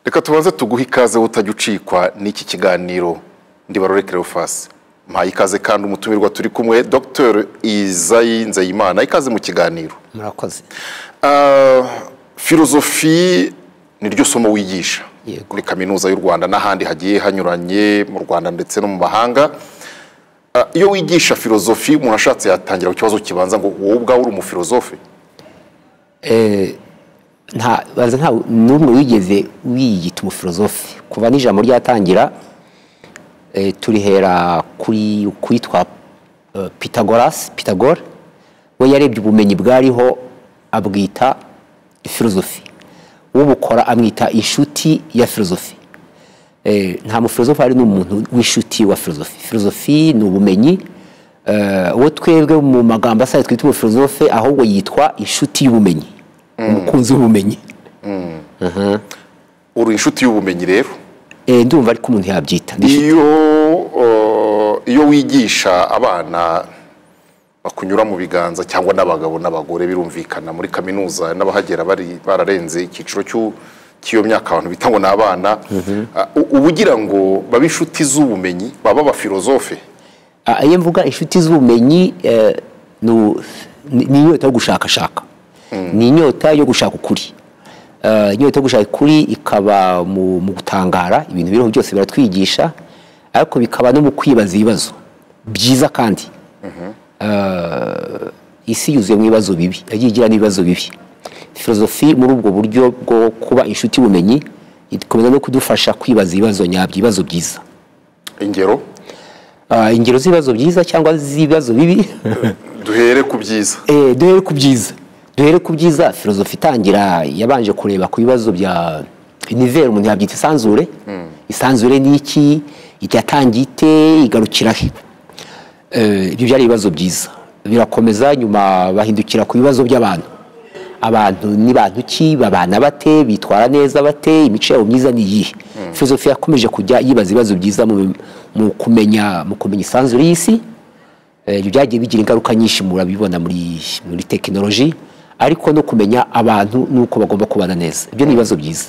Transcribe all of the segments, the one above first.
reka tubanze tuguhe ikaze utajya ucikwa n'iki kiganiro ndibarore kerofasi mpaye ikaze kandi umutumirwa turi kumwe dr izayi nzayimana ikaze mu kiganiro murakoze filozofi ni ryo somo wigisha Yego. muri kaminuza y'u rwanda n'ahandi hagiye hanyuranye mu rwanda ndetse no mu mahanga Ah, iyo wigisha filozofi umuntu ashatse yatangira ku kibazo kibanza ngo wowe ubwawe uri umufilozofe nta baza nta n'umwe wigeze wiyita umufilozofe kuva n'ijambo ryatangira eh, turihera kuri kwitwa eh, Pythagoras Pythagore we yarebye ubumenyi bwariho abwita filozofi ubukora amwita inshuti ya filozofi Eh, nta mufilozofe hari n'umuntu w'inshuti wa filozofi filozofi ni ubumenyi eh, uwo twebwe mu magambo asanzwe twita umufilozofe ahubwo yitwa inshuti y'ubumenyi umukunzi w'ubumenyi uri inshuti y'ubumenyi rero Eh, ndumva ariko umuntu yabyita Ndi inshuti. iyo eh, iyo wigisha abana bakunyura mu biganza cyangwa n'abagabo n'abagore birumvikana muri kaminuza n'abahagera bari bararenze icyiciro cy'u- cy'iyo myaka abantu bita ngo ni abana ah, u- uba ugira ngo babe inshuti z'ubumenyi baba abafilozofe Ah, iyo mvuga inshuti z'ubumenyi eh, nu- ni ni inyota yo gushakashaka ni inyota yo gushaka ukuri Eh, inyota yo gushaka ukuri ikaba mu mu gutangara ibintu biriho byose biratwigisha ariko bikaba no mu kwibaza ibibazo byiza kandi Eh, isi yuzuye mu bibazo bibi yagiye igira n'ibibazo bibi filozofi muri ubwo buryo bwo kuba inshuti y'ubumenyi ikomeza no kudufasha kwibaza ibibazo nyabyo ibibazo byiza ingero Ah, ingero z'ibibazo byiza cyangwa z'ibibazo bibi duhere ku byiza Eh, duhere ku byiza duhere ku byiza filozofi itangira yabanje kureba ku bibazo bya nivere umuntu yabyita isanzure isanzure ni iki yatangiye ite igarukira he Eh, ibyo byari ibibazo byiza birakomeza nyuma bahindukira ku bibazo by'abantu abantu ni bantu ki babana bate bitwara neza bate imico yabo myiza ni iyihe filozofi yakomeje kujya yibaza ibibazo byiza mu, mu kumenya mu kumenya isanzure y'isi Eh, ibyo byagiye bigira ingaruka nyinshi murabibona muri muri tekinoloji ariko no kumenya abantu n'uko bagomba kubana neza ibyo ni ibibazo byiza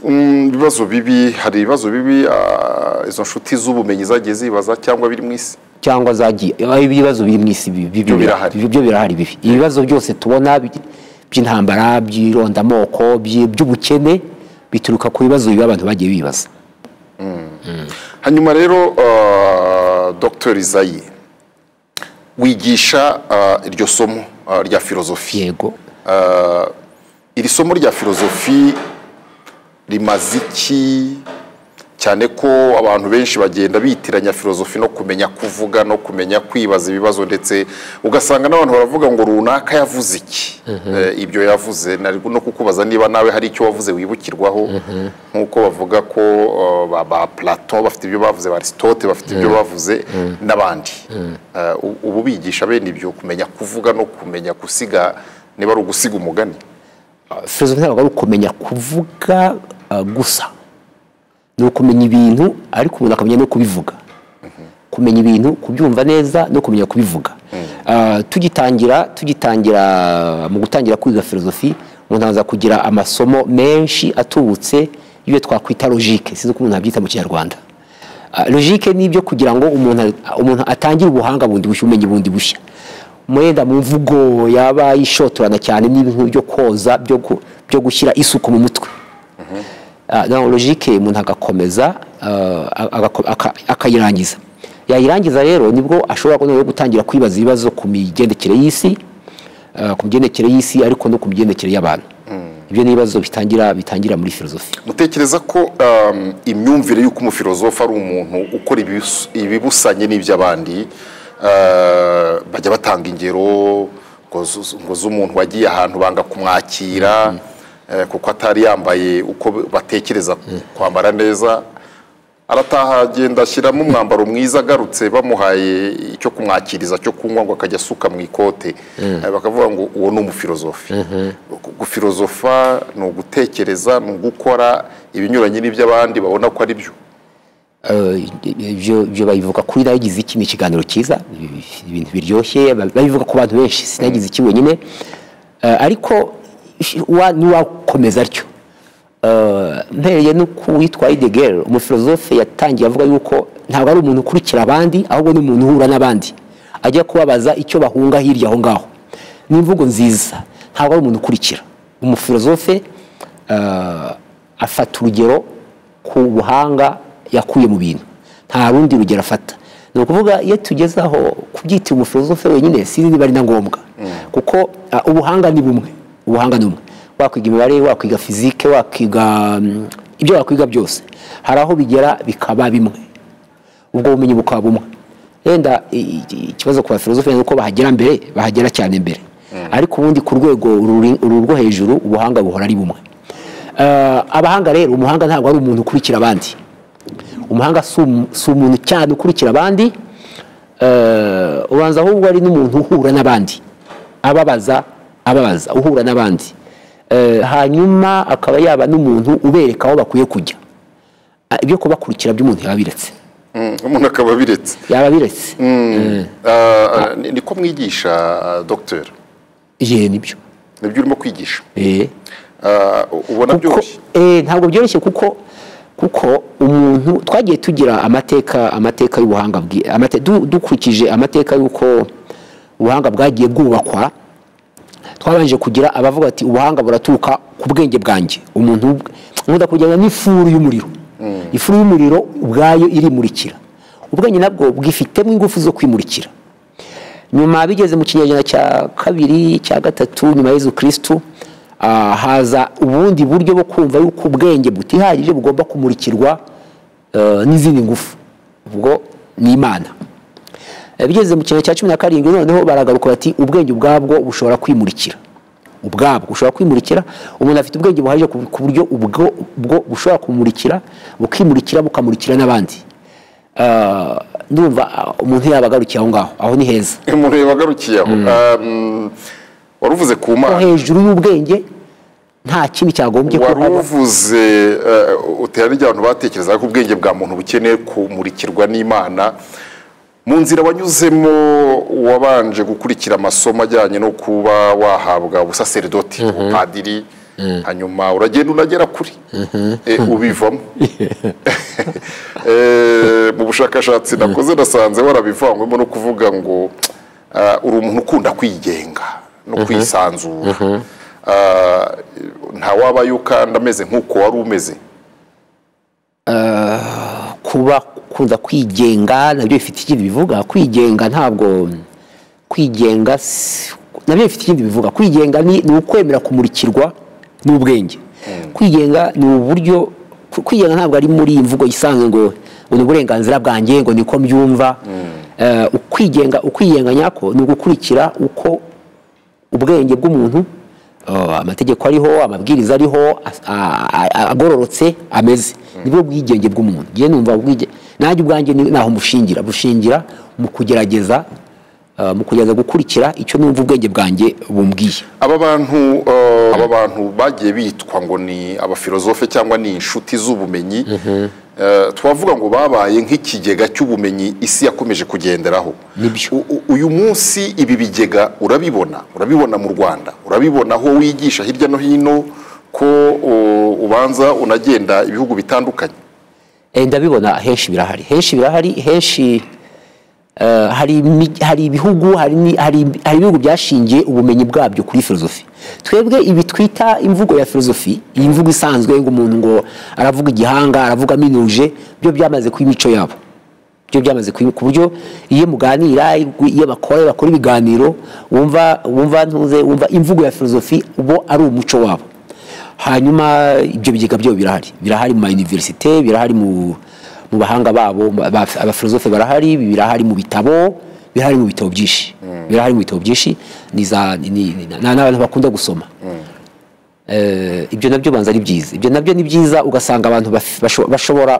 Mm, ibibazo bibi hari ibibazo bibi ah, izo nshuti z'ubumenyi zagiye zibaza cyangwa biri mu isi cyangwa zagiye eh, ibibazo biri mu isi bi- bi- Byo bira- birahari. bi- byo birahari bibi ibibazo byose tubona bi- by'intambara by'irondamoko by- by'ubukene bituruka ku bibazo biba abantu bagiye bibaza hanyuma rero uh, dr izayi wigisha uh, iryo somo uh, rya filozofi yego iri somo rya filozofi rimaze iki cyane ko abantu benshi bagenda bitiranya filozofi no kumenya kuvuga no kumenya kwibaza ibibazo ndetse ugasanga n'abantu baravuga ngo runaka yavuze iki Eh, ibyo yavuze nari no kukubaza niba nawe hari icyo wavuze wibukirwaho nk'uko bavuga ko eh, ba- ba platon bafite ibyo bavuze ba aristote bafite ibyo bavuze n'abandi Eh, u- ubu bigisha bene ibyo kumenya kuvuga no kumenya gusiga niba ari ugusiga umugani filozofi ntabwo ari ukumenya kuvuga uh, gusa ni ukumenya ibintu ariko umuntu akamenya no kubivuga kumenya ibintu kubyumva neza no kumenya kubivuga Uh, tugitangira tugitangira mu gutangira kwiga filozofi umuntu aza kugira amasomo menshi atubutse y'ibyo twakwita logike sinzi uko umuntu abyita mu kinyarwanda Ah, logike ni ibyo kugira ngo umuntu umuntu atangire ubuhanga bundi bushya ubumenyi bundi bushya mwenda mu mvugo yaba yishotorana cyane n'ibintu byo koza byo gu- byo gushyira isuku mu mutwe Ah, na logike umuntu agakomeza ah, agako- aka- akayirangiza yayirangiza rero nibwo ashobora noneho gutangira kwibaza ibibazo ku migendekere y'isi ah, ku migendekere y'isi ariko no ku migendekere y'abantu ibyo ni ibibazo bitangira bitangira muri filozofi mutekereza ko um, imyumvire y'uko umufilozofa ari umuntu ukora ibibus- ibibusanye n'iby'abandi uh, bajya batanga ingero ngo zu- ngo z'umuntu wagiye ahantu banga kumwakira eh, kuko atari yambaye uko batekereza kwambara neza arataha agenda ashyiramo umwambaro mwiza agarutse bamuhaye icyo kumwakiriza cyo kunywa ngo akajya asuka mu ikote Eh, bakavuga ngo uwo ni umufilozofi Gu- gufilozofa ni ugutekereza ni ugukora ibinyuranye n'iby'abandi babona ko ari byo Eh, ibyo ibyo babivuga kuri nagize iki ni ikiganiro cyiza ibintu biryoshye babivuga ku bantu benshi sinagize iki wenyine Eh, ariko wa- n'uwakomeza atyo eh, mpereye no ku witwa idegere umufilozofe yatangiye avuga yuko ntabwo ari umuntu ukurikira abandi ahubwo ni umuntu uhura n'abandi ajya kubabaza icyo bahunga hirya aho ngaho ni imvugo nziza ntabwo ari umuntu ukurikira umufilozofe eh, afata urugero ku buhanga yakuye mu bintu nta rundi rugero afata ni ukuvuga iyo tugeze aho kubyita umufilozofe wenyine sinzi niba ari na ngombwa kuko ah, ubuhanga ni bumwe ubuhanga ni bumwe wakwiga imibare wakwiga fizike wakwiga mm, ibyo wakwiga byose hari aho bigera bikaba bimwe ubwo bumenyi bukaba bumwe wenda i- i- ikibazo ku bafilozofe ni uko bahagera mbere bahagera cyane mbere ariko ubundi ku rwego ruri- uru rwo hejuru ubuhanga buhora ari bumwe Eh, abahanga rero umuhanga ntabwo ari umuntu ukurikira abandi umuhanga si umu- si umuntu cyane ukurikira abandi eh, ubanza ahubwo ari n'umuntu uhura n'abandi ababaza ababaza uhura n'abandi Eh, hanyuma akaba yaba n'umuntu ubereka aho bakwiye kujya Ah, ibyo kubakurikira by'umuntu yaba abiretse Mm, umuntu akaba abiretse yaba abiretse Ah, ni- niko mwigisha ah, docteur ye nibyo nibyo urimo kwigisha Eh. Ah, ubona Kuko- byoroshye eh, ntabwo byoroshye kuko kuko umuntu twagiye tugira amateka amateka y'ubuhanga bwi- amate- du- dukurikije amateka y'uko ubuhanga bwagiye bwubakwa twabanje kugira abavuga ati ubuhanga buraturuka ku bwenge bwanjye umuntu ubwe- nkunda kujyana n'ifuru y'umuriro ifuru y'umuriro ubwayo irimurikira ubwenge nabwo bwifitemo ingufu zo kwimurikira nyuma bigeze mu kinyejana cya kabiri cya gatatu nyuma ya yezu kirisitu ah, haza ubundi buryo bwo kumva yuko ubwenge butihagije bugomba kumurikirwa eh, n'izindi ngufu ubwo ni imana Eh, bigeze mu kinyejana cya cumi na karindwi noneho baragaruka bati ubwenge ubwabwo bushobora kwimurikira ubwabwo bushobora kwimurikira umuntu afite ubwenge buhagije ku ku buryo ubwo bwo bushobora kumurikira bukimurikira bukamurikira n'abandi Ah, ndumva ah, umuntu yabagarukiye aho ngaho aho ni heza umuntu yabagarukiye aho Ah, mm, wari uvuze ku ko mana hejuru y'ubwenge nta kindi cyagombye wari kuba uvuze eh, utera n'ijya abantu batekerezaga ko ubwenge bwa muntu bukeneye kumurikirwa n'imana mu nzira wanyuzemo wabanje gukurikira amasomo ajyanye no kuba wahabwa ubusaseridoti ubupadiri hanyuma uragenda unagera kuri Eh, ubivamo Eh, mu bushakashatsi nakoze nasanze warabivangwemo no kuvuga ngo ah, uri umuntu ukunda kwigenga no kwisanzura Ah, nta wabayo kandi ameze nk'uko wari umeze kuba kunda kwigenga nabyo bifite ikindi bivuga kwigenga ntabwo kwigenga si- nabyo bifite ikindi bivuga kwigenga ni ni ukwemera kumurikirwa n'ubwenge kwigenga ni uburyo ku- kwigenga ntabwo ari muri iyi mvugo isanzwe ngo ngo ni uburenganzira bwanjye ngo niko mbyumva Eh, ukwigenga ukwigenga nyako ni ugukurikira uko ubwenge bw'umuntu uh, amategeko ariho amabwiriza ariho as- a- a- a- agororotse ameze nibwo bwigenge bw'umuntu ngiye numva ubwige nanjye ubwanjye ni- naho mushingira bushingira mu kugerageza uh, mu kugerageza gukurikira icyo numva ubwenge bwanjye bumbwiye aba bantu eh, aba bantu bagiye bitwa ngo ni abafilozofe cyangwa ni inshuti z'ubumenyi Eh, twavuga ngo babaye nk'ikigega cy'ubumenyi isi yakomeje kugenderaho Nibyo. U- u- uyu munsi ibi bigega urabibona urabibona mu rwanda urabibona aho wigisha hirya no hino ko o, ubanza unagenda ibihugu bitandukanye Eh, ndabibona henshi birahari henshi birahari henshi eh, hari imi- hari ibihugu hari ni- hari hari ibihugu byashingiye ubumenyi bwabyo kuri filozofi twebwe ibi twita imvugo ya filozofi iyi mvugo isanzwe ngo umuntu ngo aravuga igihanga aravuga aminuje byo byamaze kuba imico yabo byo byamaze kuba ku buryo iyo muganira iyo bakora iyo bakora ibiganiro wumva wumva ntuze wumva imvugo ya filozofi ubo ari umuco wabo hanyuma ibyo bigega byo birahari birahari mu ma universite birahari mu mu bahanga babo ba- ba- abafilozofe barahari birahari mu bitabo birahari mu bitabo byinshi birahari mu bitabo byinshi ni za ni- ni- ni- ni- n'abantu bakunda gusoma Eh, ibyo nabyo banza ari byiza ibyo nabyo ni byiza ugasanga abantu baf- basho- bashobora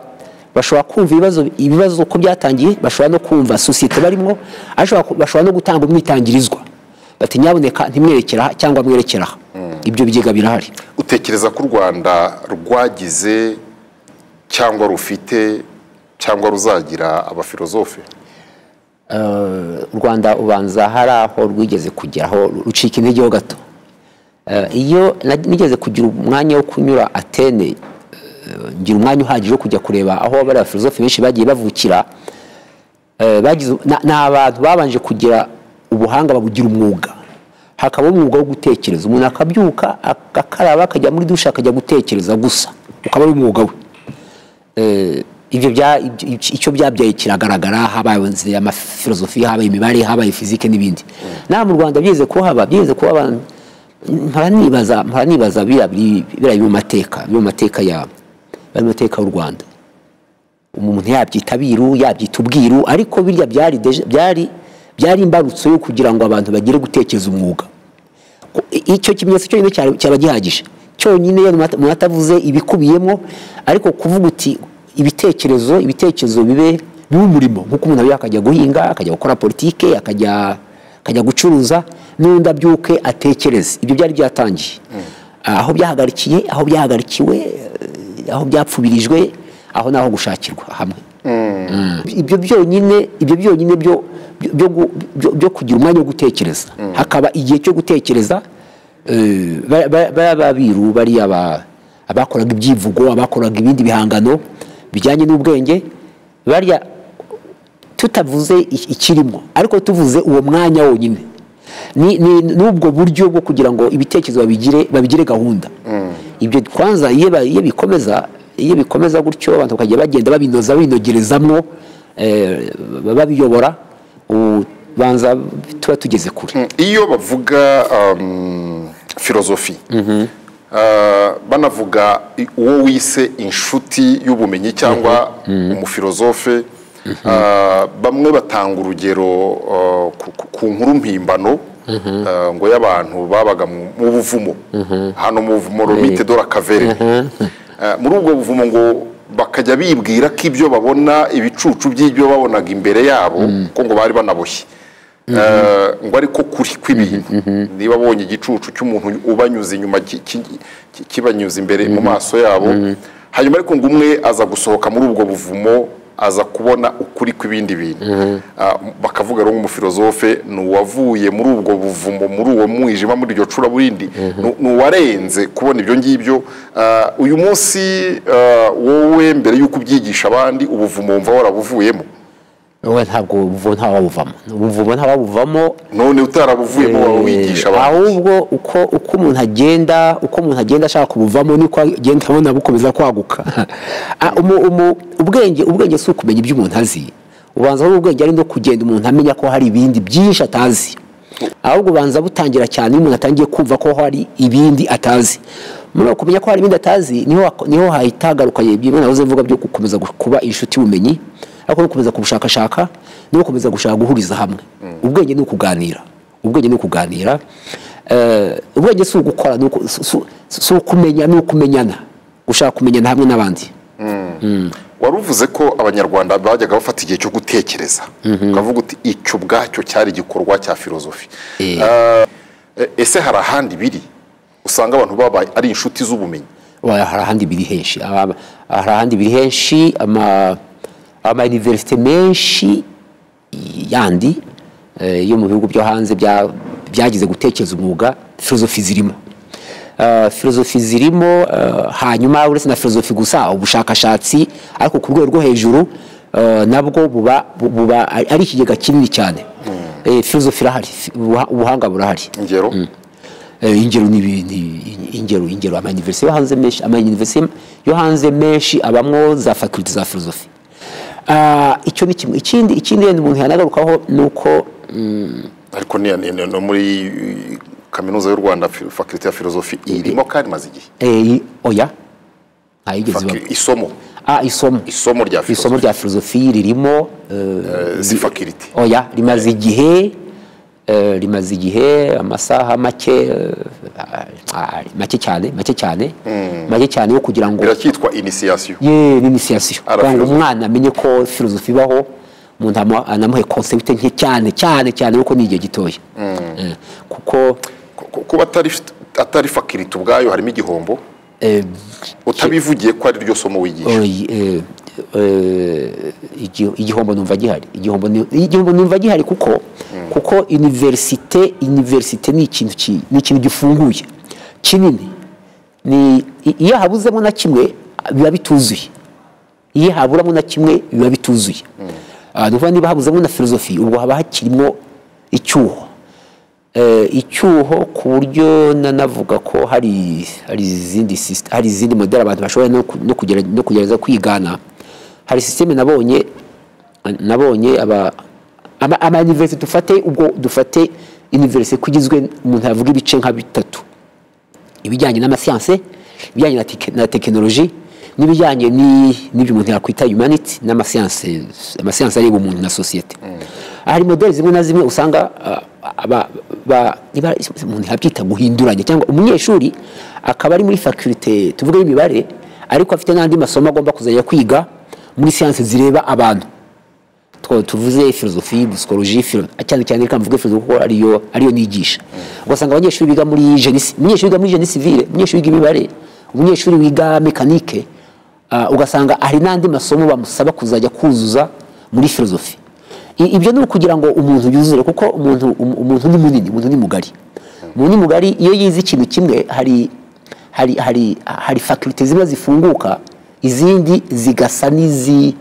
bashobora kumva ibibazo ibibazo uko byatangiye bashobora no kumva sosiyete barimo ashobora ku- bashobora no gutanga umwitangirizwa bati nyaboneka ntimwerekere aha cyangwa mwerekere aha ibyo bigega birahari utekereza ko u rwanda rwagize cyangwa rufite cyangwa ruzagira abafilozofe u rwanda ubanza hari aho rwigeze kugeraho rucika intege ho gato Eh, iyo na- nigeze kugira umwanya wo kunyura atene eh, ngira umwanya uhagije wo kujya kureba aho bariya filozofi benshi bagiye bavukira eh, bagize na- ni abantu babanje kugira ubuhanga babugira umwuga hakaba umwuga wo gutekereza umuntu akabyuka agakaraba akajya muri dushe akajya gutekereza gusa ukaba ari umwuga we Eh, ibyo bya- ibyo- icyo byabyaye kiragaragara habaye inzira amafilozofi habaye imibare habaye fizike n'ibindi nawe mu rwanda byigeze kuhaba byigeze kuba abantu mpora nibaza mpora nibaza biriya biri- biriya biri mu mateka biri mu mateka ya bari mu mateka y'u rwanda umuntu yabyita abiru yabyita ubwiru ariko birya byari deje- byari byari imbarutso yo kugira ngo abantu bagire gutekereza umwuga Ku- i- icyo kimenyetso cyonyine cyari- cyaba gihagije cyonyine iyo umuntu at- umuntu atavuze ibikubiyemo ariko kuvuga uti ibitekerezo ibitekerezo bibe bibe umurimo nk'uko umuntu abiha akajya guhinga akajya gukora politike akajya akajya gucuruza n'undi abyuke atekereze ibyo byari byatangiye aho byahagarikiye aho byahagarikiwe eh, aho byapfubirijwe aho ni aho gushakirwa hamwe ibyo byonyine ibyo byonyine byo byo gu- byo- byo kugira umwanya wo gutekereza hakaba igihe cyo gutekereza eh, ba- ba- ba- babiru bariya ba- abakoraga ibyivugo abakoraga ibindi bihangano bijyanye n'ubwenge bariya tutavuze i- ikirimo ariko tuvuze uwo mwanya wonyine ni ni- n'ubwo buryo bwo kugira ngo ibitekerezo babigire babigire gahunda ibyo kwanza iyo ba- iyo bikomeza iyo bikomeza gutyo abantu bakajya bagenda babinoza binogerezamwo eh, babiyobora ubu banza tuba tugeze kure iyo bavuga um, filozofi uh, banavuga i- uwo wise inshuti y'ubumenyi cyangwa umufilozofe Uh, bamwe batanga urugero uh, ku- ku- ku nkuru mpimbano uh, ngo y'abantu babaga mu mu buvumo hano mu buvumo romite dora kavere Uh, muri ubwo buvumo ngo bakajya bibwira ko ibyo babona ibicucu by'ibyo babonaga imbere yabo kuko ngo bari banaboshye Eh, ngo ariko kuri kw'ibintu niba abonye igicucu cy'umuntu ubanyuze inyuma ki- ki- ki- kibanyuze imbere mu maso yabo hanyuma ariko ngo umwe aza gusohoka muri ubwo buvumo aza kubona ukuri kw'ibindi bintu Ah, bakavuga rero nk'umufilozofe ni uwavuye muri ubwo buvumo muri uwo mwijima muri iryo cura burindi ni uwarenze kubona ibyo ngibyo Ah, uyu munsi ah, wowe mbere y'uko ubyigisha abandi ubuvumo wumva warabuvuyemo wowe ntabwo ubuvumo ntawabuvamo ubuvumo ntawabuvamo none utarabuvuyemo waba wigisha abantu ahubwo uko uko umuntu agenda uko umuntu agenda ashaka kubuvamo niko agenda abona bukomeza kwaguka Ah, umu- umu- ubwenge ubwenge si ukumenya ibyo umuntu azi ubanza ari ubwenge ari no kugenda umuntu amenya ko hari ibindi byinshi atazi ahubwo ubanza butangira cyane iyo umuntu atangiye kumva ko hari ibindi atazi muri uko kumenya ko hari ibindi atazi niho hak- niho hahita hagaruka ibyo mwana wahoze mvuga byo gukomeza gu- kuba inshuti y'ubumenyi ariko no gukomeza kubushakashaka no gukomeza gushaka guhuriza hamwe ubwenge ni ukuganira ubwenge ni ukuganira Eh, ubwenge si ugukora ni uku- si- si- si ukumenya ni ukumenyana gushaka kumenyana hamwe n'abandi wari uvuze ko abanyarwanda bajyaga bafata igihe cyo gutekereza ukavuga uti icyo ubwacyo cyari igikorwa cya filozofi Ah, e- ese hari ahandi biri usanga abantu babaye ari inshuti z'ubumenyi Wa- hari ahandi biri henshi Aba- hari ahandi biri henshi ama amayuniverisite menshi yandi eh, yo mu bihugu byo hanze bya- byagize gutekereza umwuga filozofi zirimo Eh, filozofi zirimo eh, hanyuma uretse na filozofi gusa ubushakashatsi ariko ku rwego rwo hejuru eh, nabwo buba buba ari ikigega kinini cyane Eh, filozofi irahari fi- ubuha- ubuhanga burahari ingero Eh, ingero ni ibi- ni- ingero ingero amayuniversite yo hanze menshi amayuniversite yo hanze menshi abamwo za faculty za philosophy Ah, icyo ni kimwe ikindi ikindi yenda umuntu yanagarukaho nuko ariko ni- ni- ni- no muri eh, kaminuza y'u rwanda fi- faculty ya filozofi irimo kandi imaze igihe eh, oya ntayigeze Facu- ibamo isomo ah isomo isomo rya isomo filozofi rya filozofi ririmo eh, si faculty oya rimaze igihe eh, rimaze igihe amasaha make eh, ah, make cyane make cyane make cyane yo kugira ngo biracyitwa initiation ye n'initiation Ara kugira ngo philosophe. umwana amenye ko filozofi ibaho umuntu amu- anamuhe concept nke cyane cyane cyane kuko ni igihe gitoya Eh, kuko Ku- ku- kuba atari atari faculty ubwayo harimo igihombo eh, utabivugiye ko ari ryo somo wigisha oyi, eh, eh, igi- igihombo numva gihari igihombo ni- igihombo numva gihari kuko kuko universite universite ni ikintu ki- ni ikintu gifunguye kinini ni i- iyo habuzemo na kimwe biba bituzuye iyo haburamo na kimwe biba bituzuye Ah, ni ukuvuga niba habuzemo na filozofi ubwo haba hakirimo icyuho Eh, icyuho ku buryo nanavuga ko hari hari izindi syst- hari izindi modeli abantu bashobora no ku- no kugera- no kugerageza kwigana hari sisiteme nabonye nabonye aba ama, ama university dufate ubwo dufate university kugizwe umuntu yavuga ibice nka bitatu ibijyanye n'amasiyanse ibijyanye na, teke, na tekinoloji n'ibijyanye ni- n'ibyo umuntu yakwita humanity n'amasiyanse amasiyanse areba umuntu na sosiyete hari modeli zimwe na zimwe usanga ah, aba- ba- niba umuntu yabyita guhinduranya cyangwa umunyeshuri akaba ari muri faculté tuvuge y'imibare ariko afite n'andi masomo agomba kuzajya kwiga muri siyanse zireba abantu two tuvuze filozofi psychologie philo cyane cyane reka mvuge filozofi kuko ariyo ariyo nigisha ugasanga abanyeshuri biga muri jenisi umunyeshuri wiga muri jeni civile umunyeshuri wiga imibare umunyeshuri wiga mekanike ah, ugasanga hari n'andi masomo bamusaba kuzajya kuzuza muri filozofi I- ibyo ni ukugira ngo umuntu yuzure kuko umuntu um- umuntu ni munini umuntu ni mugari umuntu ni mugari iyo yize ikintu kimwe hari hari hari hari faculty zimwe zifunguka izindi zigasa n'izi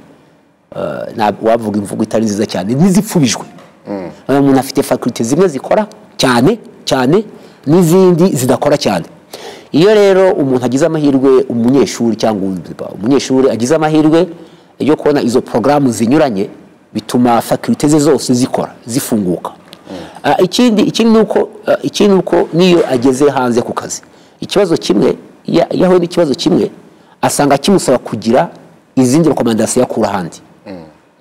ntabwo wavuga imvugo itari nziza cyane n'izipfubijwe Urabona umuntu afite fakulite zimwe zikora cyane cyane n'izindi zidakora cyane iyo rero umuntu agize amahirwe umunyeshuri cyangwa undi, umunyeshuri agize amahirwe yo kubona izo porogaramu zinyuranye bituma fakulite ze zose zikora zifunguka Ah, ikindi ikindi ni uko ah, ikindi ni uko n'iyo ageze hanze ku kazi ikibazo kimwe ya- iyo ahuye n'ikibazo kimwe asanga kimusaba kugira izindi rekomandasiyo akura ahandi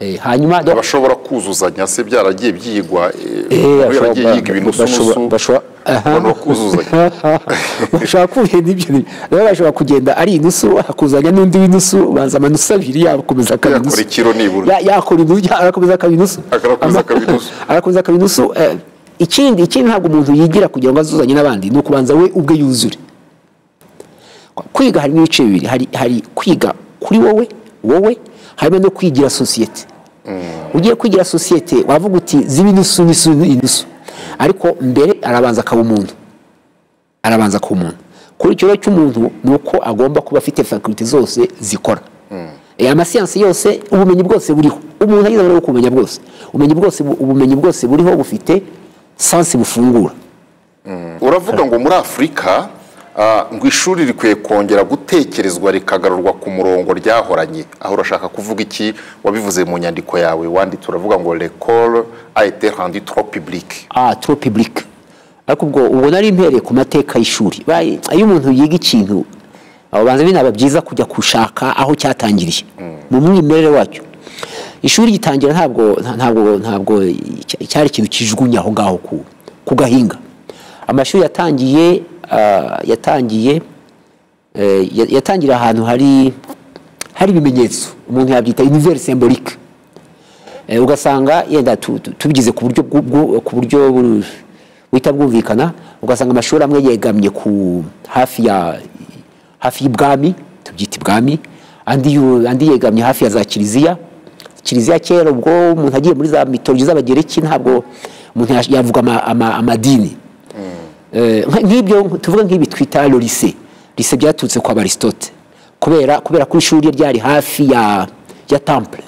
Eh, hanyuma bashobora kuzuzanya se byaragiye byigwa eh, Eh, umuntu bashobora- yaragiye yiga ibintu bashobora- usunusu bashobora- aha. noneho kuzuzanya bashobora kugenda ibyo ni- rero bashobora kugenda ari inusu akuzanya n'undi w'inusu banza amanusu abiri yakomeza akaba Yakora inusu. ikiro nibura. Ya- yakora inusu arakomeza akaba inusu Agakomeza Ama- akaba inusu. arakomeza akaba inusu eh, ikindi ikindi ntabwo umuntu yigira kugira ngo azuzanye n'abandi ni ukubanza we ubwe yuzure kwiga harimo ibice bibiri hari hari kwiga kuri wowe wowe harimo no kwigira sosiyete ugiye kwigira sosiyete wavuga uti ziba inusu n'isu n'inusu ariko mbere arabanza akaba umuntu arabanza kuba umuntu kuri icyo rero cy'umuntu ni uko agomba kuba afite fakulite zose zikora Eh, amasiyansi yose ubumenyi bwose buriho umuntu agize amahirwe yo kumenya bwose ubumenyi bwose bu- ubumenyi bwose buriho bufite sansi bufungura uravuga ngo muri afurika ah, ngo ishuri rikwiye kongera gutekerezwa rikagarurwa ku murongo ryahoranye aho urashaka kuvuga iki wabivuze mu nyandiko yawe wanditse uravuga ngo l'école a été rendue trop publique ah trop public ariko ubwo ubwo nari mpereye ku mateka y'ishuri Bayi- iyo umuntu yiga ikintu abanza binaba byiza kujya gushaka aho cyatangiriye mu mwimerere wacyo ishuri gitangira ntabwo nta- ntabwo ntabwo icya- cyari ikintu kijugunye aho ngaho ku ku gahinga amashuri yatangiye ah, yatangiye eh, ya- yatangira ahantu hari hari ibimenyetso umuntu yabyita univers symbolique Eh, ugasanga yenda tu- tu- tubigize ku buryo bwu- bwu- ku buryo bu- buhita bwumvikana ugasanga amashuri amwe yegamye ku hafi ya hafi y'ibwami tubyita ibwami andi yu- andi yegamye hafi ya za kiliziya kiliziya kera ubwo umuntu agiye muri za mitologi z'abagereki ntabwo umuntu yash- yavuga ama- ama- amadini Eh, nk- nk'ibyo tuvuge nk'ibi twita le lycée lycée byaturutse kwa baristote kubera kubera ko ishuri ryari hafi ya ya temple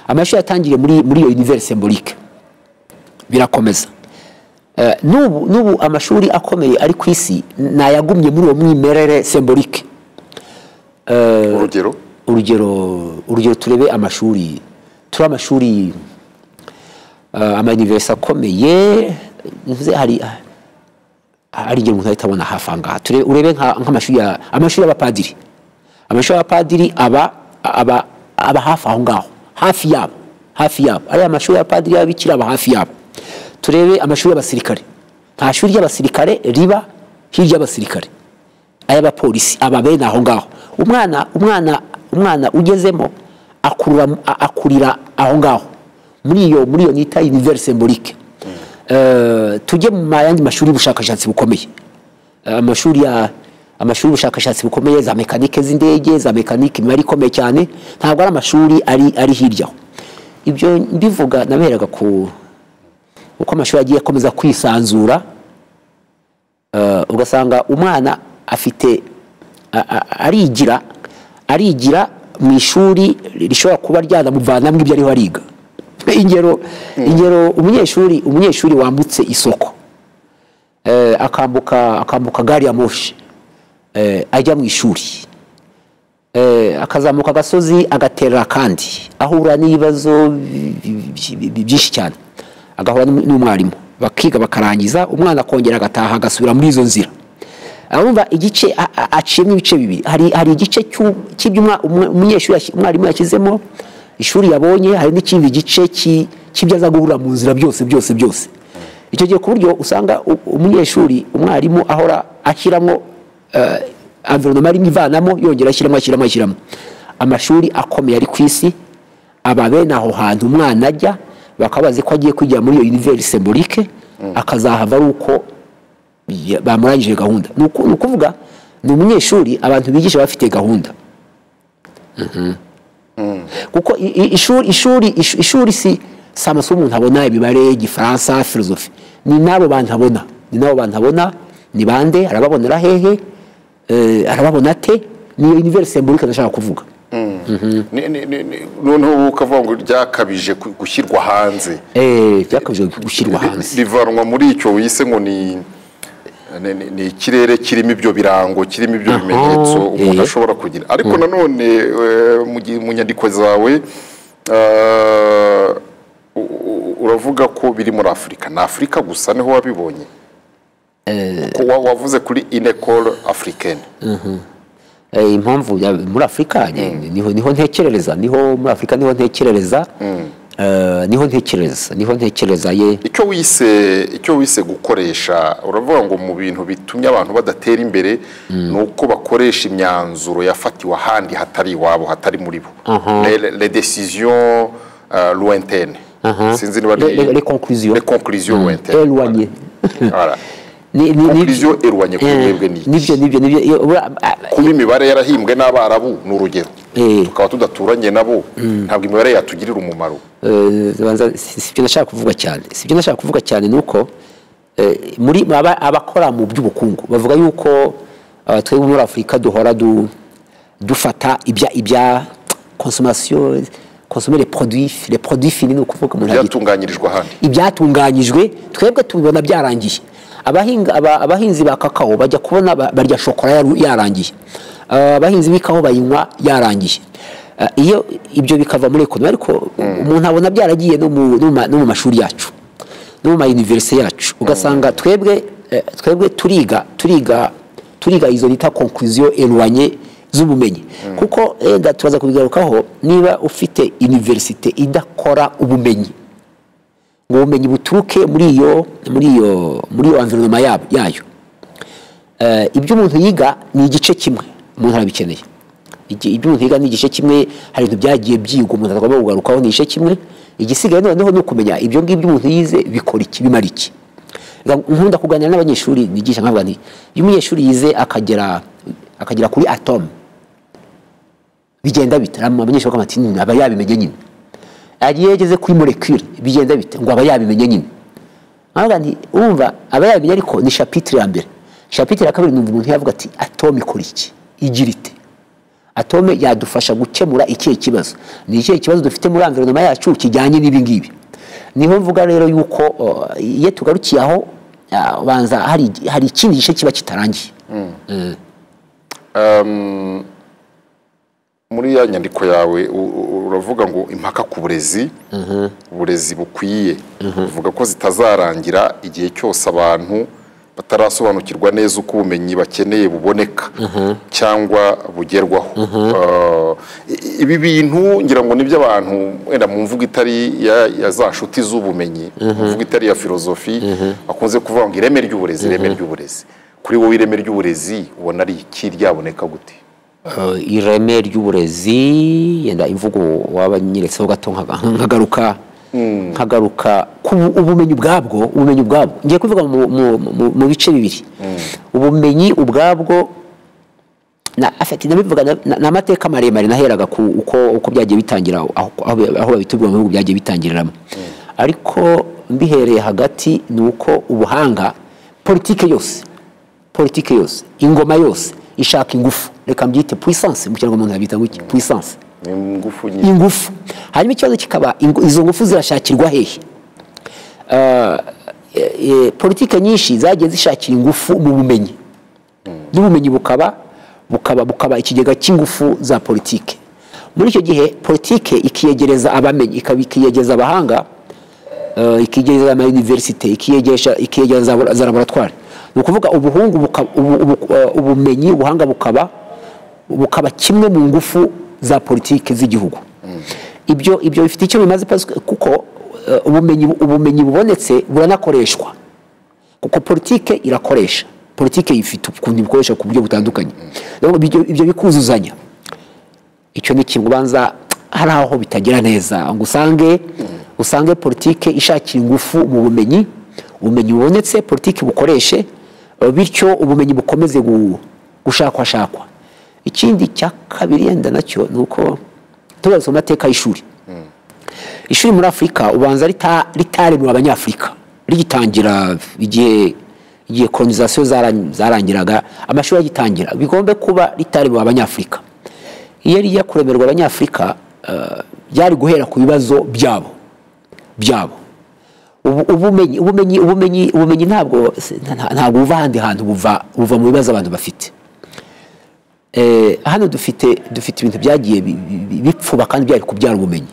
amashuri yatangiriye muri muri iyo univers symbolique birakomeza Eh, n'ubu n'ubu amashuri akomeye ari ku isi ni ayagumye muri uwo mwimerere symbolique urugero urugero urugero turebe amashuri turi amashuri uh, amayuniversi akomeye bivuze hari hari igihe umuntu ahita abona hafi aha ngaha Turebe- urebe nka- nk'amashuri ya amashuri y'abapadiri amashuri y'abapadiri aba aba aba hafi aho ngaho hafi yabo hafi yabo ariya mashuri y'abapadiri y'ababikira aba hafi yabo turebe amashuri y'abasirikare nta shuri ry'abasirikare riba hirya y'abasirikare ay'abapolisi aba bene aho ngaho umwana umwana umwana ugezemo akurura a- akurira aho ngaho muri iyo muri iyo nita univers symbolique Eh, tujye mu ma- yandi mashuri y'ubushakashatsi bukomeye Eh, amashuri ya amashuri y'ubushakashatsi bukomeye za mekanike z'indege za mekanike imibare ikomeye cyane ntabwo ari amashuri ari ari hirya aho ibyo mbivuga naberaga ku uko amashuri agiye akomeza kwisanzura Eh, ugasanga umwana afite a- a- arigira arigira mu ishuri rishobora kuba ryanamuvanamo ibyo ariho ariga ingero ingero umunyeshuri umunyeshuri wambutse isoko eh, akambuka akambuka gari ya moshi eh, ajya mu ishuri eh, akazamuka agasozi agaterera akandi ahura n'ibibazo bi- bi- bi- byinshi cyane agahura n'um- n'umwarimu bakiga bakarangiza umwana akongera agataha agasubira muri izo nzira urumva igice a- a- aciyemo ibice bibiri hari hari igice cy'u- cy'ibyo umwa- umwe- umunyeshuri yashyi- umwarimu yashyizemo ishuri yabonye hari n'ikindi gice cy'i- cy'ibyo aza guhura mu nzira byose byose byose icyo gihe ku buryo usanga u- umunyeshuri umwarimu ahora ashyiramo environoma arimo ivanamo yongera ashyiramo ashyiramo ashyiramo amashuri akomeye ari ku isi aba bene aho hantu umwana ajya bakabazi ko agiye kwigira muri iyo univeri sembolike akazahava ari uko ya- bamurangije gahunda ni uku- ni ukuvuga ni umunyeshuri abantu bigisha bafite gahunda kuko i- i- ishuri ishuri ish- ishuri si si amasomo umuntu abona imibare igifaransa filozofi ni n'abo bantu abona ni n'abo bantu abona ni bande arababonera hehe Eh, arababona ate ni iyo universe sembolike ndashaka kuvuga Ni- ni- ni- ni- noneho ubu ukavuga ngo ryakabije gu- gushyirwa hanze Eh, byakabije gushyirwa hanze rivanwa muri icyo wise ngo ni ni- ni- ni ikirere kirimo ibyo birango kirimo ibyo bimenyetso umuntu eh. ashobora kugira ariko nanone eh, mu gihe- mu nyandiko zawe eh, u- u- uravuga ko biri muri afurika ni afurika gusa niho wabibonye kuko wa- wavuze kuri inekoro afurikeni Eh, impamvu ya- muri afurika ni- niho niho ntekerereza niho muri afurika niho ntekerereza Eh, niho ntekerereza niho ntekereza ye icyo wise icyo wise gukoresha uravuga ngo mu bintu bitumye abantu badatera imbere ni uko bakoresha imyanzuro yafatiwe ahandi hatari iwabo hatari muri bo Le- le- les décisions euh, lointaines sinzi niba Le- le- les conclusions. les conclusions lointaines eloignye Voilà. Ni- ni- ni- conclusion éloignée kuri Eh, mwebwe ni iki? nibyo nibyo nibyo iyo- ura- a- kuba imibare yarahimbwe n'abarabu ni urugero Eh. tukaba tudaturanye nabo ntabwo imibare yatugirira umumaro eh, banza- si si byo nashaka kuvuga cyane si byo nashaka kuvuga cyane ni uko eh, muri aba- abakora mu by'ubukungu bavuga yuko eh, twebwe muri afurika duhora du- dufata ibya ibya consommation consommer les produits les produits finis ni ukuvuga umuntu agita- byatunganyirijwe ahandi ibyatunganyijwe twebwe tubibona byarangiye abahinga- aba- abahinzi ba kakao bajya kubona ba- barya shokora yaru- yarangiye Ah, abahinzi b'ikawa bayinywa yarangiye Ah, iyo ibyo bikava muri ekonomi ariko umuntu abona byaragiye no mu- no mu ma- no mu mashuri yacu no mu mayuniverisite yacu ugasanga twebwe eh, twebwe turiga turiga turiga izo bita konkluziyo erwanye z'ubumenyi kuko enda turaza kubigarukaho niba ufite univerisite idakora ubumenyi ngo ubumenyi buturuke muri iyo muri iyo muri iyo environment yabo yayo Eh, ibyo umuntu yiga ni igice kimwe umuntu arabikeneye Igi- ibyo umuntu yiga ni igice kimwe hari ibintu byagiye byigwa umuntu agomba kugarukaho ni igice kimwe igisigaye noneho ni ukumenya ibyo ngibyo umuntu yize bikora iki bimara iki Nga- nkunda kuganira n'abanyeshuri nigisha nkavuga nti iyo umunyeshuri yize akagera akagera kuri atome bigenda bita abanyeshuri bakaba bati "Hmm, aba yabimenye nyine agiye yageze kuri molecule bigenda bite ngo aba yabimenye nyine nkavuga nti urumva aba yabimenye ariko ni shapitire ya mbere shapitire ya kabiri numva umuntu yavuga ati atome ikora iki igira ite atome yadufasha gukemura ikihe kibazo ni ikihe kibazo dufite muri environoma yacu kijyanye n'ibi ngibi niho mvuga rero yuko uh, iyo tugarukiye aho uh, banza hari, hari ikindi gice kiba kitarangiye muri ya nyandiko yawe u- u- uravuga ngo impaka ku burezi uburezi bukwiye uvuga ko zitazarangira igihe cyose abantu batarasobanukirwa neza uko ubumenyi bakeneye buboneka cyangwa bugerwaho Uh, i- ibi bintu ngira ngo nibyo abantu wenda mu mvugo itari ya ya za nshuti z'ubumenyi mu mvugo itari ya filozofi bakunze kuvuga ngo ireme ry'uburezi ireme ry'uburezi kuri wowe ireme ry'uburezi ubona ari iki ryaboneka gute Uh, ireme ry'uburezi yenda imvugo waba nyiretseho gato nkaga- nkagaruka nkagaruka ku bu- ubumenyi ubwabwo ubumenyi ubwabwo ngiye kuvuga mu, mu, mu, mu bice bibiri ubumenyi ubwabwo na afeti nabivuga na- na- ni amateka maremare naheraga ku uko, uko byagiye bitangira aho, aho, aho babitubwira mu bihugu byagiye bitangiriramo ariko mbihereye hagati ni uko ubuhanga politike yose politiki yose ingoma yose ishaka ingufu reka mbyite puissance mu kinyarwanda yabita ngo iki puissance ni ingufu nyinshi ingufu hanyuma ikibazo kikaba ingu- izo ngufu zirashakirwa hehe Ah, eh, eh, politike nyinshi zagiye zishakira ingufu mu bumenyi n'ubumenyi bukaba bukaba bukaba ikigega cy'ingufu za politike muri icyo gihe politike ikiyegereza abamenyi ikaba ikiyegereza abahanga eh, ikiyegereza ama universite ikiyegereza ikiyegereza za labora- za laboratwari ni ukuvuga ubuhungu buka- ubu- ubu- eh, ubumenyi ubuhanga bukaba bukaba kimwe mu ngufu za politike z'igihugu ibyo ibyo bifite icyo bimaze pasike kuko eh, ubumenyi ubumenyi bubonetse buranakoreshwa kuko politike irakoresha politike ifite ukuntu ibikoresha ku buryo butandukanye Rero ibyo ibyo bikuzuzanya icyo ni ikintu ubanza hari aho bitagira neza ngo usange usange politike ishakira ingufu mu bumenyi ubumenyi bubonetse politike bukoreshe eh, bityo ubumenyi bukomeze gu- gushakwashakwa ikindi cya kabiri yenda nacyo ni uko tugarutse mu mateka y'ishuri ishuri muri afurika ubanza rita- ritaremewe abanyafurika rigitangira igihe igihe kolonizasiyo zara- zarangiraga amashuri agitangira bigombe kuba ritaremewe abanyafurika iyo rijya kuremerwa abanyafurika eh, byari guhera ku bibazo byabo byabo ubu- ubumenyi ubumenyi ubumenyi ubumenyi ntabwo nta- ntabwo buva ahandi hantu buva buva mu bibazo abantu bafite Eh, hano dufite dufite ibintu byagiye bi- bi- bi- bipfuba kandi byari kubyara ubumenyi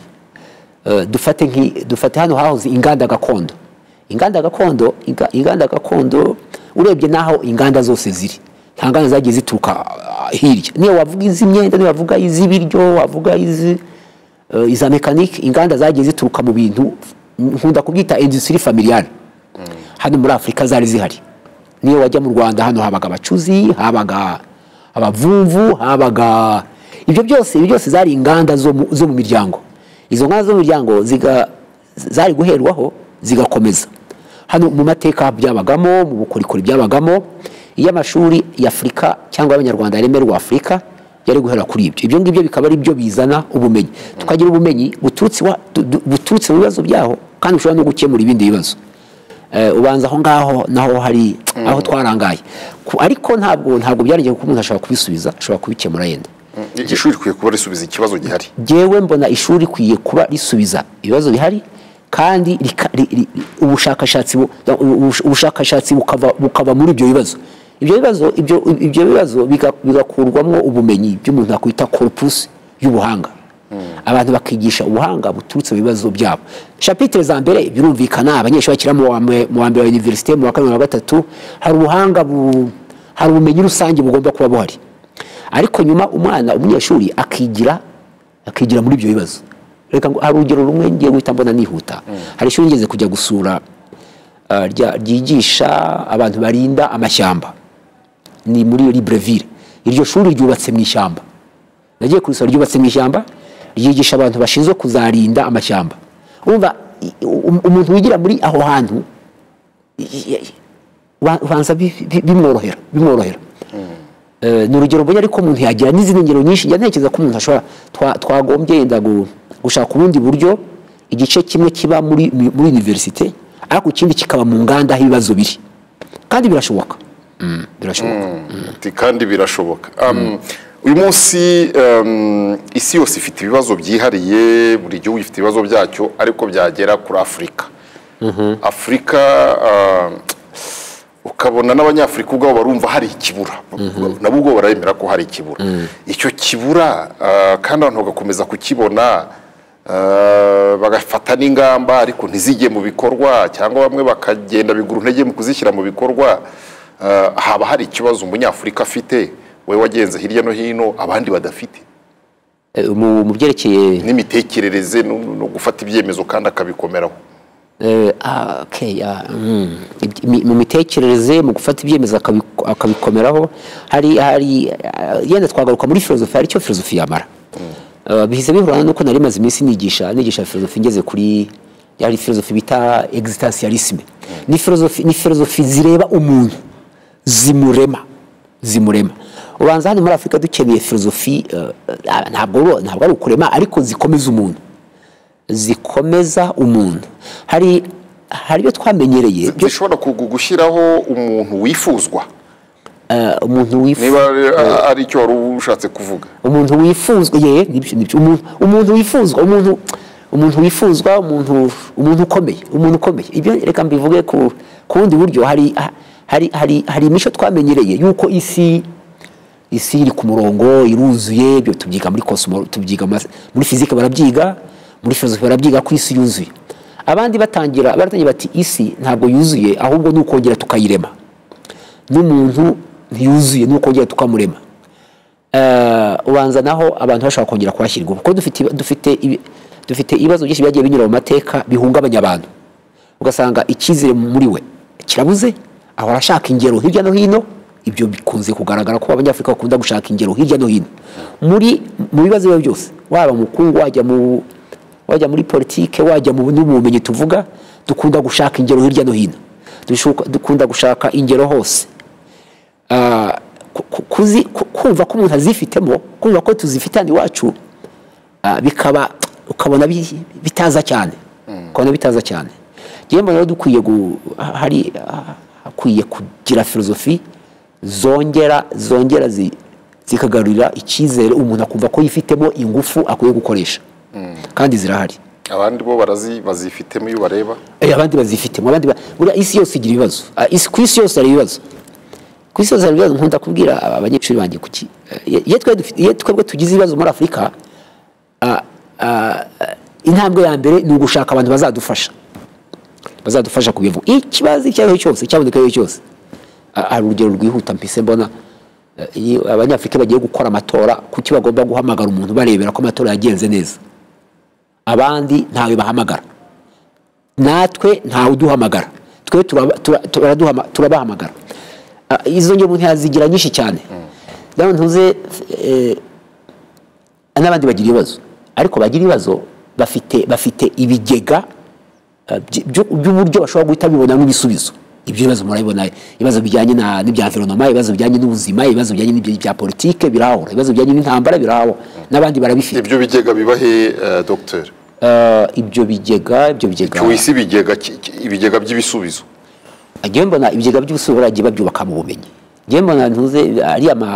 Eh, dufate nki dufate hano hahoze inganda gakondo inganda gakondo inga- inganda gakondo urebye naho inganda zose ziri nta nganda zagiye zituruka ah, hirya niyo wavuga iz'imyenda niyo wavuga iz'ibiryo wavuga izi eh, iza mekanike inganda zagiye zituruka mu bintu nkunda kubyita industrie familiale hano muri afurika zari zihari niyo wajya mu rwanda hano habaga abacuzi habaga abavumvu habaga ibyo byose ibyo byose zari inganda zo mu, zo mu miryango izo nganda zo mu miryango ziga, zari guherwaho zigakomeza hano mu mateka byabagamo mu bukorikori byabagamo iyo amashuri ya afurika cyangwa y'abanyarwanda yaremerwa afurika yari guhera kuri ibyo ibyo ngibyo bikaba ari byo bizana ubumenyi tukagira ubumenyi buturutse iwa- du- du- buturutse mu bibazo byaho kandi bushobora no gukemura ibindi bibazo Eh, ubanza aho ngaho naho hari aho twarangaye Ku- ariko ntabwo ntabwo byarangiye kuko umuntu ashobora kubisubiza ashobora kubikemura yenda ishuri rikwiye kuba risubiza ikibazo gihari jyewe mbona ishuri rikwiye kuba risubiza ibibazo bihari kandi rika- ri- ri- ubushakashatsi bu- ubush- ubushakashatsi bukava bukava muri ibyo bibazo ibyo bibazo ibyo ibyo bibazo biga- bigakurwamo ubumenyi by'umuntu yakwita corpus y'ubuhanga abantu bakigisha ubuhanga buturutse mu bibazo byabo shapitire za mbere birumvikana abanyeshuri bakira mu wa mwe- mu wa mbere wa universite mu wa kabiri mu wa gatatu hari ubuhanga bu- hari ubumenyi rusange bugomba kuba buhari ariko nyuma umwana umunyeshuri akigira akigira muri ibyo bibazo reka ngo hari urugero rumwe ngiye guhita mbona nihuta hari ishuri ngeze kujya gusura ah, rya- ryigisha abantu barinda amashyamba ni muri libreville iryo shuri ryubatse mu ishyamba nagiye kurisura ryubatse mu ishyamba ryigisha abantu bashinzwe kuzarinda amashyamba umva i- um- umuntu wigira muri aho hantu i- i- uba- ubanza bi- bi- bimworohera bimworohera Eh, ni urugero mbonye ariko umuntu yagira n'izindi ngero nyinshi njya ntekereza ko umuntu ashobora twa- twagombye yenda gu- gushaka ubundi buryo igice kimwe kiba muri muri universite ariko ikindi kikaba mu nganda aho ibibazo biri kandi birashoboka birashoboka Ati, kandi birashoboka Um, uyu munsi um, isi yose ifite ibibazo byihariye buri gihugu gifite ibibazo byacyo ariko byagera kuri afurika afurika uh, ukabona n'abanyafurika ubwabo barumva hari ikibura nabo ubwo baremera ko hari ikibura icyo kibura uh, kandi abantu bagakomeza kukibona uh, bagafata n'ingamba ariko ntizijye mu bikorwa cyangwa bamwe bakagenda bigura intege mu kuzishyira mu bikorwa Uh, haba hari ikibazo umunyafurika afite wowe wagenze hirya no hino abandi badafite Eh, mu mu byerekeye n'imitekerereze no, no gufata ibyemezo kandi akabikomeraho Eh, ah, okay, ah, mm. Iby- mi- mu mitekerereze mu gufata ibyemezo akabi- akabikomeraho hari hari ah, yenda twagaruka muri filozofi hari icyo filozofi yamara Eh, bihise bihurana nuko nari maze iminsi nigisha nigisha filozofi ngeze kuri yari filozofi bita existentialisme ni filozofi ni filozofi zireba umuntu zimurema zimurema ubanza hano muri afurika dukeneye filozofi eh, ah, ntabwo ntabwo ari ukurema ariko zikomeza umuntu zikomeza umuntu hari hari ibyo twamenyereye byo zishobora kugu- gushyiraho umuntu wifuzwa ah, umuntu wifuza niba ari- ari icyo wari ushatse kuvuga umuntu wifuzwa ye nibyo nibyo umuntu umuntu wifuzwa umuntu umuntu wifuzwa umuntu umuntu ukomeye umuntu ukomeye ibyo reka mbivuge ku ku bundi buryo hari hari hari hari imico twamenyereye yuko isi isi iri ku murongo iruzuye ibyo tubyiga muri cosmo tubyiga mu mas- muri fizike barabyiga muri filozofi barabyiga ko isi yuzuye abandi batangira baratangira bati isi ntabwo yuzuye ahubwo ni ukongera tukayirema n'umuntu ntiyuzuye ni ukongera tukamurema Eh, ubanza naho abantu bashobora kongera kuhashyirwa kuko dufite ibi- dufite ibi- dufite ibibazo byinshi byagiye binyura mu mateka bihungabanya abantu ugasanga icyizere muri we kirabuze ahora ashaka ingero hirya no hino ibyo bikunze kugaragara ko abanyafurika bakunda gushaka ingero hirya no hino muri mu bibazo biba byose waba mukungu wajya mu wajya muri politike wajya mu no mu bumenyi tuvuga dukunda gushaka ingero hirya no hino Dushuka- dukunda gushaka ingero hose Ah, ku- ku- kuzi- ku- kumva ko umuntu azifitemo kumva ko tuzifitanye iwacu ah, bikaba ukabona bi- bitaza cyane ukabona bitaza cyane njyewe mbona rero dukwiye gu- ha- hari ah, hakwiye kugira filozofi zongera zongera zi- zikagarurira icyizere umuntu akumva ko yifitemo ingufu akwiye gukoresha kandi zirahari abandi bo barazi bazifitemo iyo bareba Eh, abandi bazifitemo abandi ba- buriya isi yose igira ibibazo Ah, isi- ku isi yose hari ibibazo ku isi yose hari ibibazo nkunda kubwira aba- abanyeshuri banjye kuki eh, iyo twe dufite- iyo twebwe tugize ibibazo muri afurika ah, ah, intambwe ya mbere ni ugushaka abantu bazadufasha bazadufasha kubivuga ikibazo icyo ari cyo cyose cyaboneka iyo cyose Ah, hari urugero rwihuta mpise mbona eh, iyo abanyafurika bagiye gukora amatora kuki bagomba guhamagara umuntu barebera ko amatora yagenze neza abandi ntawe bahamagara natwe ntawe uduhamagara twe turaba- tura- turaduhama- turabahamagara Ah, izo nge umuntu yazigira nyinshi cyane nawe ntuze eh, n'abandi bagira ibibazo ariko bagira ibibazo bafite bafite ibigega eh, by- byo- by'uburyo bashobora guhita bibonamo ibisubizo ibyo bibazo murabibona ibibazo bijyanye na- n'ibya environoma ibibazo bijyanye n'ubuzima ibibazo bijyanye n'ibya bya politike birahura ibibazo bijyanye n'intambara birahura n'abandi barabifite ibyo bigega biba he eh, dogiteri Eh, ibyo bigega ibyo bigega cyuwisi ibigega ki- ki- ibigega by'ibisubizo njyewe mbona ibigega by'ubusura baragiye babyubaka mu bumenyi njyewe mbona ntuze ari ama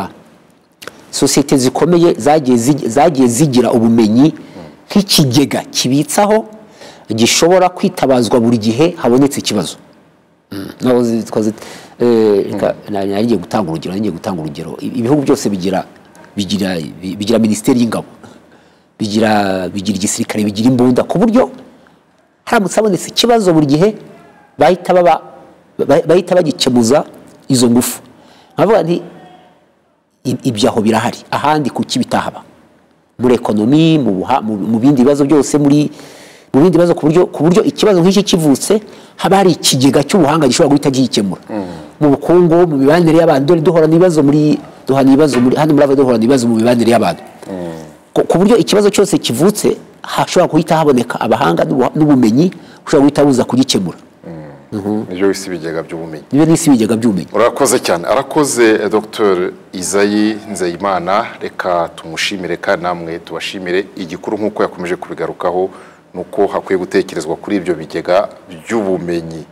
sosiyete zikomeye zagiye zi- zagiye zigira ubumenyi nk'ikigega kibitsaho gishobora kwitabazwa buri gihe habonetse ikibazo Mm. Naho zi- twazi- eh, reka- nari nari ngiye gutanga urugero nari ngiye gutanga urugero I- ibihugu byose bigira bigira bi- bigira minisiteri y'ingabo bigira bigira igisirikare bigira imbunda ku buryo haramutse habonetse ikibazo buri gihe bahita baba ba- bahita bagikemuza izo ngufu nkavuga nti i- ibyo aho birahari ahandi kuki bitahaba muri ekonomi mu buha- mu mu bindi bibazo byose muri mu bindi bibazo ku buryo ku buryo ikibazo nk'iki kivutse haba hari ikigega cy'ubuhanga gishobora guhita gikemura mu bukungu mu mibanire y'abantu dore duhora n'ibibazo muri duhana ibibazo muri hano muri ava duhora n'ibibazo mu mibanire y'abantu ku ku buryo ikibazo cyose kivutse hashobora guhita haboneka abahanga n'ubuha- n'ubumenyi bushobora guhita buza kugikemura nibyo bisi ibigega by'ubumenyi nibyo n'isi ibigega by'ubumenyi urakoze cyane arakoze dr izayi nzeyimana reka tumushimire kandi namwe tubashimire igikuru nk'uko yakomeje kubigarukaho ni uko hakwiye gutekerezwa kuri ibyo bigega by'ubumenyi